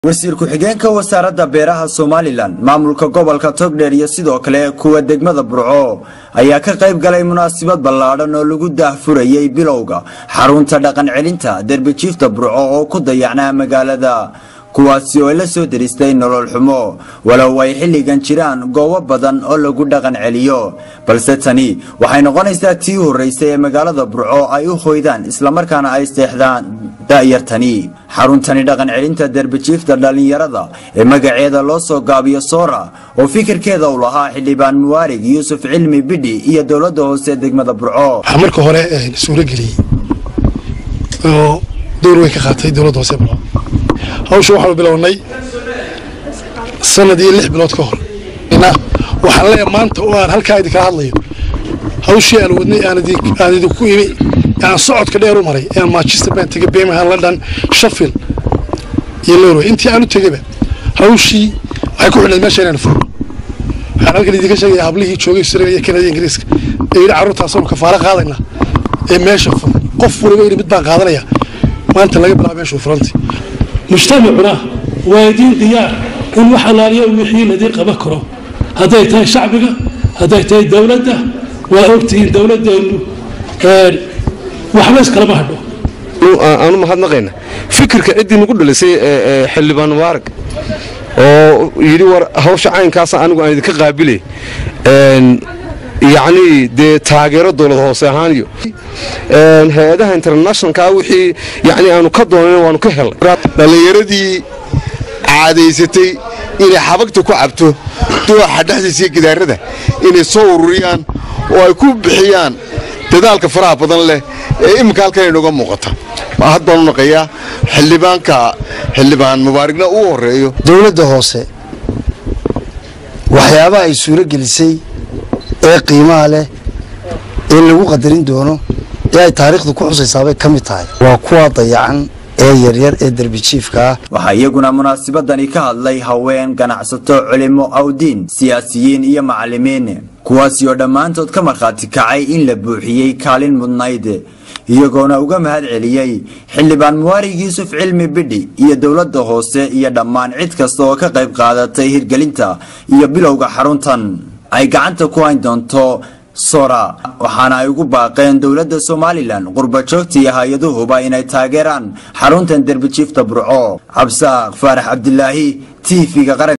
wasiir ku-xigeenka wasaaradda beeraha somalilan maamulka gobolka togdheer iyo sidoo kale kuwa degmada burco ayaa ka qayb galay munaasabad ballaadhan oo lagu daahfurayay bilowga xarunta dhaqan celinta derbijiifta burco oo ku dayacnaa magaalada kuwaasi oo la soo deristay nolol xumo walow ay xilligan jiraan goobo badan oo lagu dhaqan celiyo balse tani waxay noqonaysaa tii horreysay ee magaalada burco ay u hoydaan islamarkaana ay seexdaan da'yartani xaruntani dhaqan celinta derbijiifta dhallinyarada ee magaceeda loo soo gaabiyo soora oo fikirkeeda u lahaa xildhibaan muwaarig yuusuf cilmi bidhi iyo dowladda hoose degmada burco waxaa marka hore suuro geliyey oo door weyn ka qaatay dowladda hoose burco hawsha waxaanu bilownay sanad iyo lix bilood ka hor waxaan leeyahay maanta oo aan halkaa idinkala hadlayo hawshii aan wadnay aan idinku imi aan socodka dheer u maray aan manchester baan tegay birmingham london sheffield iyo norway intii aan u tegayba hawshii waxay ku xidhnayd meesha inaan furo waxaan halkan idinka sheegaya hablihii joogay australia iyo canada ingiriiska ee yidhi carruurtaasanu kafaalo qaadayna ee meesha fur qof waliba yidhi mid baan qaadanaya maanta laga bilaabo meeshuu furantay mujtamacuna waa idiin diyaar in wax alaaliya wixii ladii qaban karo hadday tahay shacbiga hadday tahay dowladda waa ogtihiin dowladeennu waxba iskalama hadho aanu mahadnaqayna fikirka ciddii nagu dhalisay xildhibaan mubaarak oo yidhi war hawsha caynkaasa anigu aan idinka qaabilay yacnii dee taageero dowlad hoose ahaan iyo hay-adaha internationalka wixii yani aanu ka doonan waanu ka helnay dhallinyaradii caadaysatay inay xabagta ku cabto dooxa dhexdiisa iyo gidaarada inay soo ururiyaan oo ay ku bixiyaan dadaalka faraha badan leh ee iminka halkan inooga muuqata had baanu naqayaa xildhibaanka xildhibaan mubaarigna uu horeeyo dowladda hoose waxyaabaha ay suuro gelisay ee qiimaha leh ee lagu qadarin doono ee ay taariikhdu ku xusaysaabay ka mid tahay waa kuwa dayacan ee yaryar ee derbijiifka ah waxaa iyaguna munaasabadani ka hadlay haween ganacsato culimo awdiin siyaasiyiin iyo macallimiin kuwaasi oo dhammaantood ka markhaati kacay in la buuxiyey kaalin mudnayd iyagoona uga mahad celiyey xildhibaan muwaarig yuusuf cilmi bidhi iyo dowladda hoose iyo dhammaan cid kasta oo ka qayb qaadatay hirgelinta iyo bilowga xaruntan ay gacanta ku hayn doonto sora waxaana ay ugu baaqeen dowladda somalilan qurbajoogta iyo hay-aduhuba inay taageeraan xaruntan derbijiifta burco cabsaaq faarax cabdilaahi t v-ga qaran